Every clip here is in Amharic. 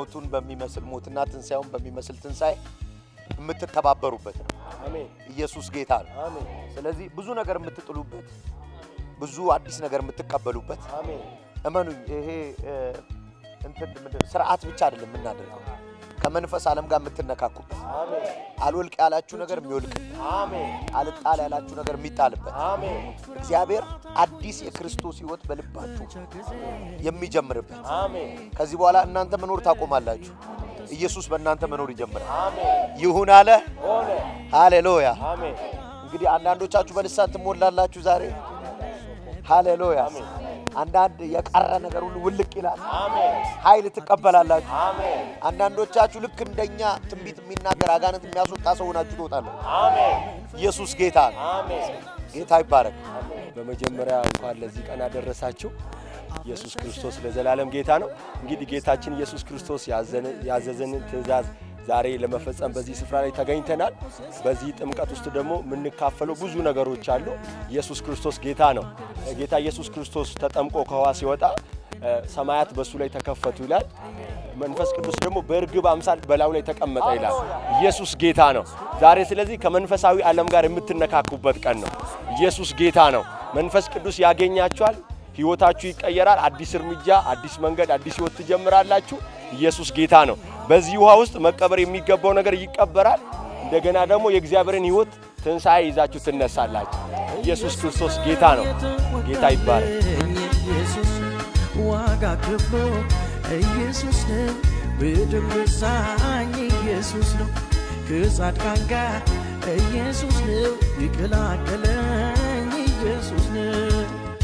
ሞቱን በሚመስል ሞትና ትንሣኤውን በሚመስል ትንሣኤ የምትተባበሩበት ነው። አሜን ኢየሱስ ጌታ ነው። አሜን ስለዚህ ብዙ ነገር የምትጥሉበት፣ ብዙ አዲስ ነገር የምትቀበሉበት አሜን እመኑኝ ይሄ እ፣ እንትን ምንድን ነው፣ ስርዓት ብቻ አይደለም የምናደርገው ከመንፈስ ዓለም ጋር የምትነካኩበት አሜን አልወልቅ ያላችሁ ነገር የሚወልቅ አሜን አልጣል ያላችሁ ነገር የሚጣልበት አሜን እግዚአብሔር አዲስ የክርስቶስ ሕይወት በልባችሁ የሚጀምርበት አሜን ከዚህ በኋላ እናንተ መኖር ታቆማላችሁ። ኢየሱስ በእናንተ መኖር ይጀምራል። አሜን ይሁን አለ። ሆነ ሃሌሉያ። አሜን እንግዲህ አንዳንዶቻችሁ በልሳን ትሞላላችሁ ዛሬ። ሃሌሉያ። አንዳንድ የቀረ ነገር ሁሉ ውልቅ ይላል። አሜን ኃይል ትቀበላላችሁ። አሜን አንዳንዶቻችሁ ልክ እንደኛ ትንቢት የሚናገር አጋንንት የሚያስወጣ ሰው ሆናችሁ ትወጣላችሁ። አሜን ኢየሱስ ጌታ ነው። አሜን ጌታ ይባረክ። በመጀመሪያ እንኳን ለዚህ ቀን አደረሳችሁ። ኢየሱስ ክርስቶስ ለዘላለም ጌታ ነው። እንግዲህ ጌታችን ኢየሱስ ክርስቶስ ያዘነ- ያዘዘንን ትእዛዝ ዛሬ ለመፈጸም በዚህ ስፍራ ላይ ተገኝተናል። በዚህ ጥምቀት ውስጥ ደግሞ የምንካፈለው ብዙ ነገሮች አሉ። ኢየሱስ ክርስቶስ ጌታ ነው። ጌታ ኢየሱስ ክርስቶስ ተጠምቆ ከውሃ ሲወጣ እ፣ ሰማያት በእሱ ላይ ተከፈቱ ይላል። መንፈስ ቅዱስ ደግሞ በእርግብ አምሳል በላዩ ላይ ተቀመጠ ይላል። ኢየሱስ ጌታ ነው። ዛሬ ስለዚህ ከመንፈሳዊ ዓለም ጋር የምትነካኩበት ቀን ነው። ኢየሱስ ጌታ ነው። መንፈስ ቅዱስ ያገኛችኋል። ሕይወታችሁ ይቀየራል። አዲስ እርምጃ፣ አዲስ መንገድ፣ አዲስ ሕይወት ትጀምራላችሁ። ኢየሱስ ጌታ ነው። በዚህ ውሃ ውስጥ መቀበር የሚገባው ነገር ይቀበራል። እንደገና ደግሞ የእግዚአብሔርን ሕይወት ትንሣኤ ይዛችሁ ትነሳላችሁ። ኢየሱስ ክርስቶስ ጌታ ነው። ጌታ ይባረክ። ኢየሱስ ዋጋ ከፍሎ ኢየሱስ ነው በደም ገዛኝ ኢየሱስ ነው ከጻድቃን ጋር ኢየሱስ ነው የቀላቀለኝ ኢየሱስ ነው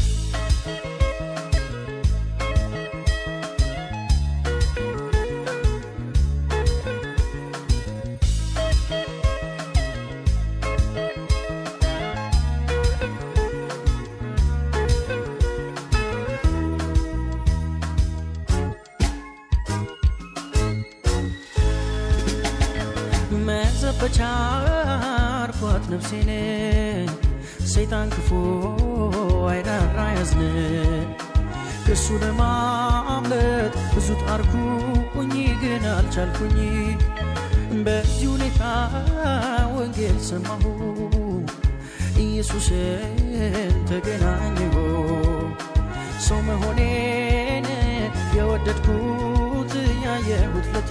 መዘበቻ አርኳት ነፍሴን ሰይጣን ክፉ አይራራ ያዝን ከሱ ለማምለጥ ብዙ ጣርኩኝ ግን አልቻልኩኝ በዚህ ሁኔታ ወንጌል ሰማሁ ኢየሱስን ተገናኘሁ ሰው መሆኔን የወደድኩት ያየሁት ለት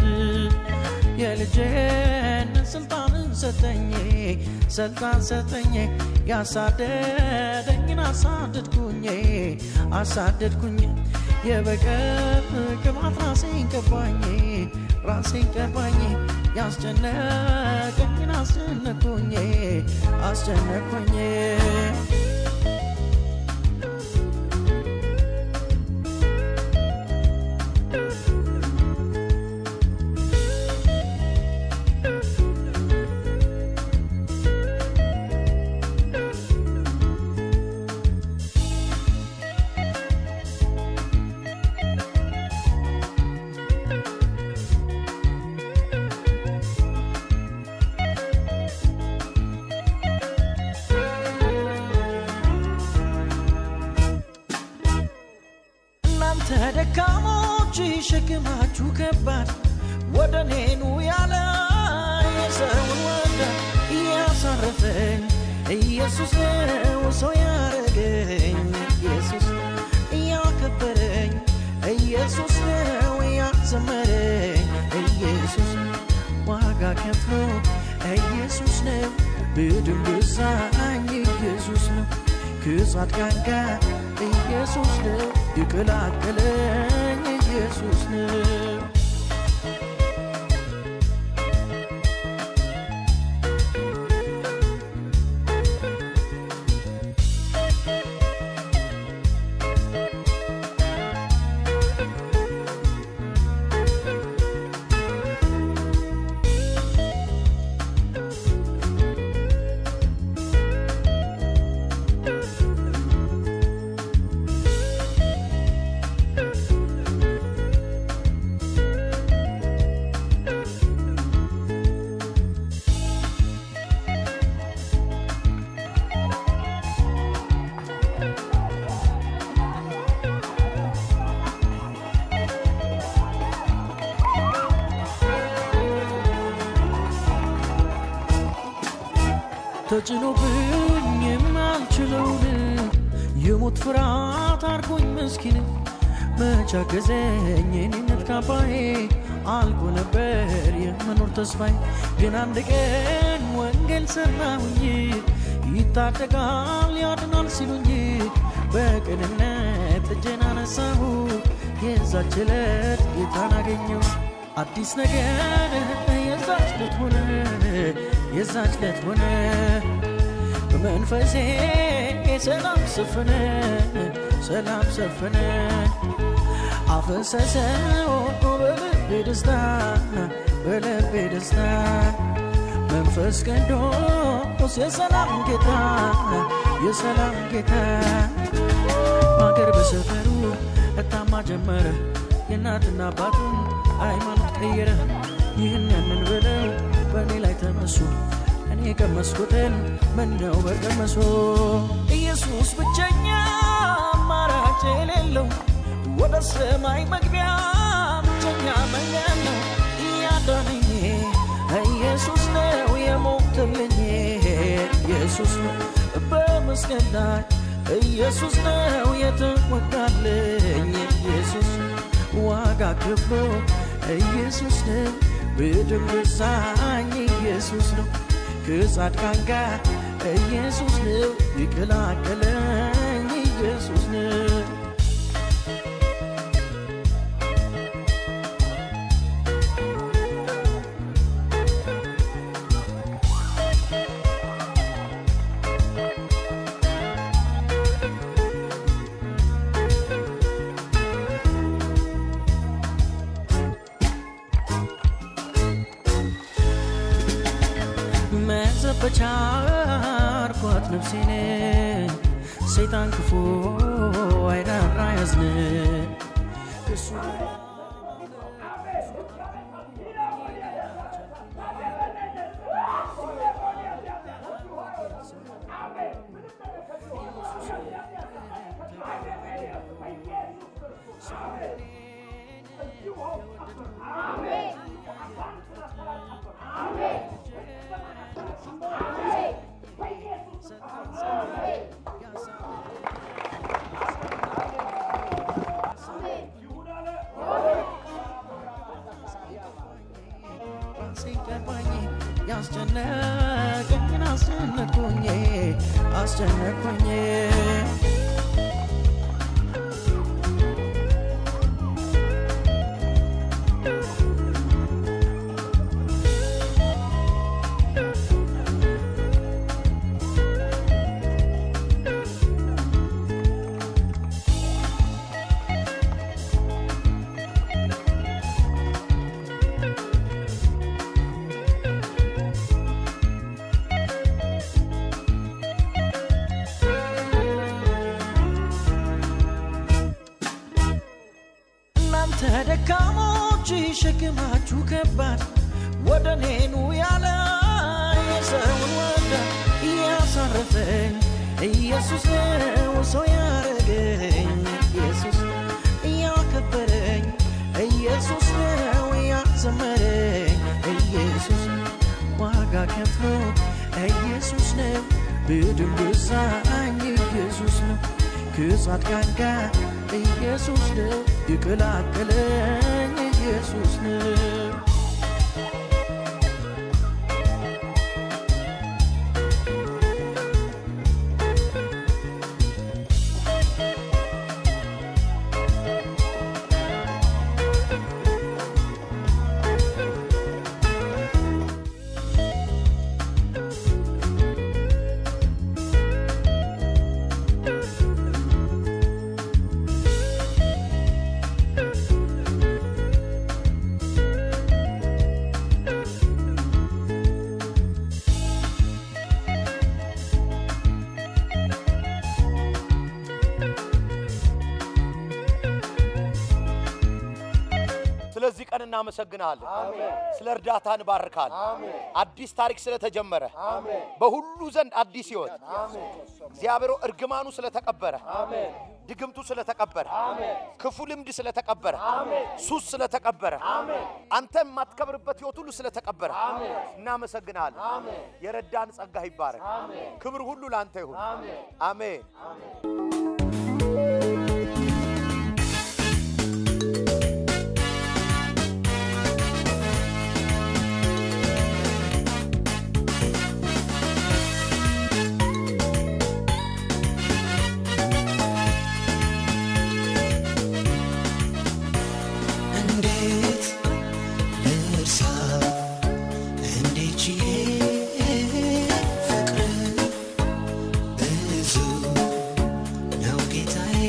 የልጅን ስልጣንን ሰጠኝ ስልጣን ሰጠኝ ያሳደደኝን አሳደድኩኝ አሳደድኩኝ የበቀል ቅባት ራሴን ቀባኝ ራሴን ቀባኝ ያስጨነቀኝን አስጨነቅኩኝ አስጨነቅኩኝ እናንተ ደካሞች ሸክማችሁ ከባድ ወደ እኔኑ ያለ የሰውን ወደ እያሳረፈኝ ኢየሱስ ነው ሰው ያረገኝ ኢየሱስ እያከበረኝ ኢየሱስ ነው ያዘመረኝ ኢየሱስ ዋጋ ከፍሎ ኢየሱስ ነው በደም ገዛኝ ኢየሱስ ነው ከጻድቃን ጋር ኢየሱስ ነው የቀላቀለኝ ኢየሱስ ነው ተጭኖብኝ የማልችለውን የሞት ፍርሃት አርጎኝ ምስኪን መቻገዘኝ የኔነት ካባዬ አልቆ ነበር የመኖር ተስፋዬ ግን አንድ ቀን ወንጌል ሰማሁኝ ይታደጋል ያድናል ሲሉኝ በቅንነት እጄን አነሳሁ የዛች ዕለት ጌታን አገኘው አዲስ ነገር የዛች ዕለት ሆነ የዛች ዕለት ሆነ በመንፈሴ ሰላም ሰፈነ ሰላም ሰፈነ አፈሰሰው በልቤ ደስታ በልቤ ደስታ መንፈስ ቅዱስ የሰላም ጌታ የሰላም ጌታ በአገር በሰፈሩ እታማ ጀመረ የእናትና አባቱን ሃይማኖት ቀየረ ይህን ያንን ብለው በእኔ ላይ ተነሱ እኔ የቀመስኩትን ምነው በቀመሶ ኢየሱስ ብቸኛ አማራጭ የሌለው ወደ ሰማይ መግቢያ ብቸኛ መንገድ ነው እያዳነኝ ኢየሱስ ነው የሞተልኝ ኢየሱስ ነው በመስቀል ላይ ኢየሱስ ነው የተወጋልኝ ኢየሱስ ዋጋ ከፍሎ ኢየሱስ ነው በደም ገዛኝ ኢየሱስ ነው ከጻድቃን ጋር ኢየሱስ ነው የቀላቀለኝ ኢየሱስ ነው መዘበቻ አርኳት ነፍሴን ሰይጣን ክፉ አይራራ ያዝን እሱ ሲገባኝ ያስጨነቀኝን አስጨነቁኝ አስጨነቁኝ እናንተ ደካሞች ሸክማችሁ ከባድ ወደ እኔ ኑ ያለ የሰውን ወደ እያሳረፈኝ ኢየሱስ ነው ሰው ያረገኝ ኢየሱስ እያከበረኝ ኢየሱስ ነው ያዘመረኝ ኢየሱስ ዋጋ ከፍሎ ኢየሱስ ነው በደም ገዛኝ ኢየሱስ ነው ከጻድቃን ጋር ኢየሱስ ነው የቀላቀለኝ ኢየሱስ ነው እናመሰግናለን። ስለ እርዳታ እንባርካለን። አዲስ ታሪክ ስለተጀመረ በሁሉ ዘንድ አዲስ ሕይወት እግዚአብሔር እርግማኑ ስለተቀበረ ድግምቱ ስለተቀበረ ክፉ ልምድ ስለተቀበረ ሱስ ስለተቀበረ አንተ የማትከብርበት ሕይወት ሁሉ ስለተቀበረ እናመሰግናለን። የረዳን ጸጋ ይባረክ። ክብር ሁሉ ለአንተ ይሁን። አሜን። እንዴት ልርሳ እንዴት ችዬ ፍቅር ብዙ ነው ጌታዬ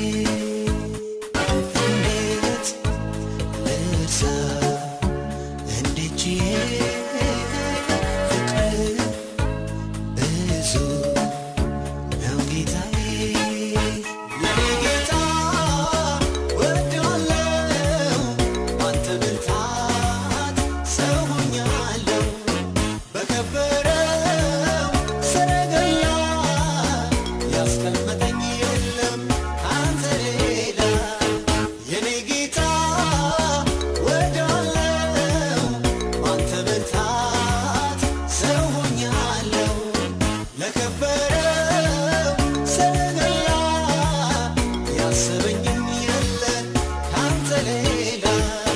እንዴት ልርሳ እንዴት ችዬ ፍቅር ብዙ ነው ጌታዬ የኔ ጌታ ወድዋለው ባንተ ብርታት ሰው ሆኛለሁ በከበረው ሰረገላ ያስቀመጠኝ የለም ካንተ ሌላ የኔ ጌታ ወድዋለው ባንተ ብርታት ሰው ሆኛለሁ ለከበረው ሰረገላ ያሰበኝም የለ ካንተ ሌላ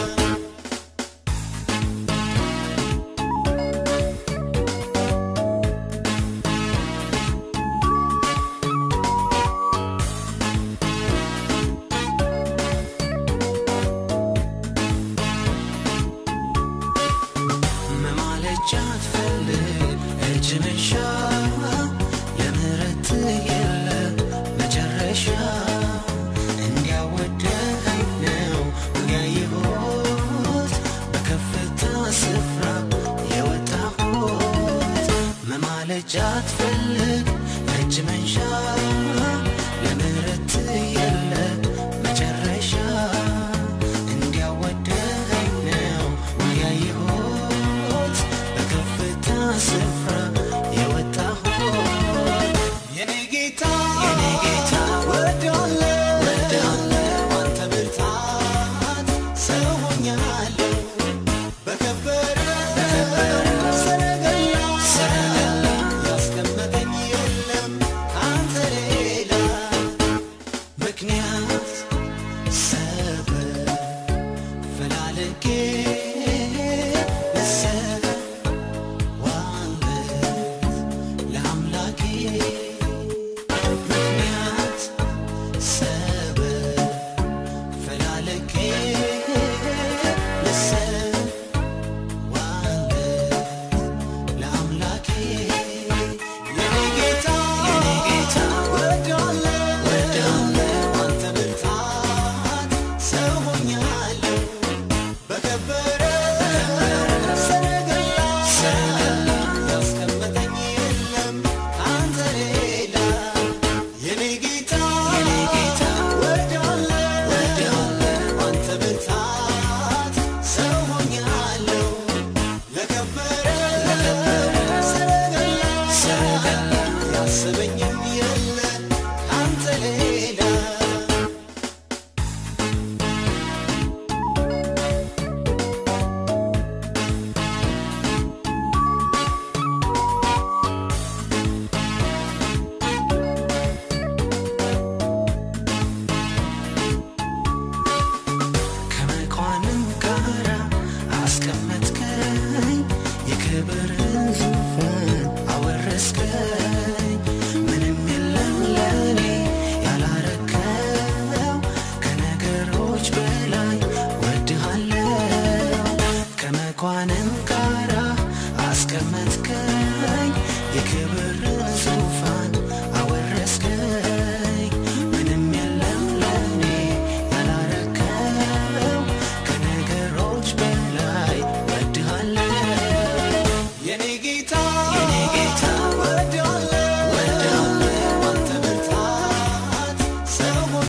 መማለጃ ትፈልግ እጅ መንሻ የምህረት የለ መጨረሻ እንዲያወደኸኝ ነው ያየሁት በከፍታ ስፍራ የወጣሁት መማለጃ ትፈልግ እጅ መንሻ የምህረት የለ መጨረሻ እንዲያወደኸኝ ነው ያየሁት በከፍታ ስፍራ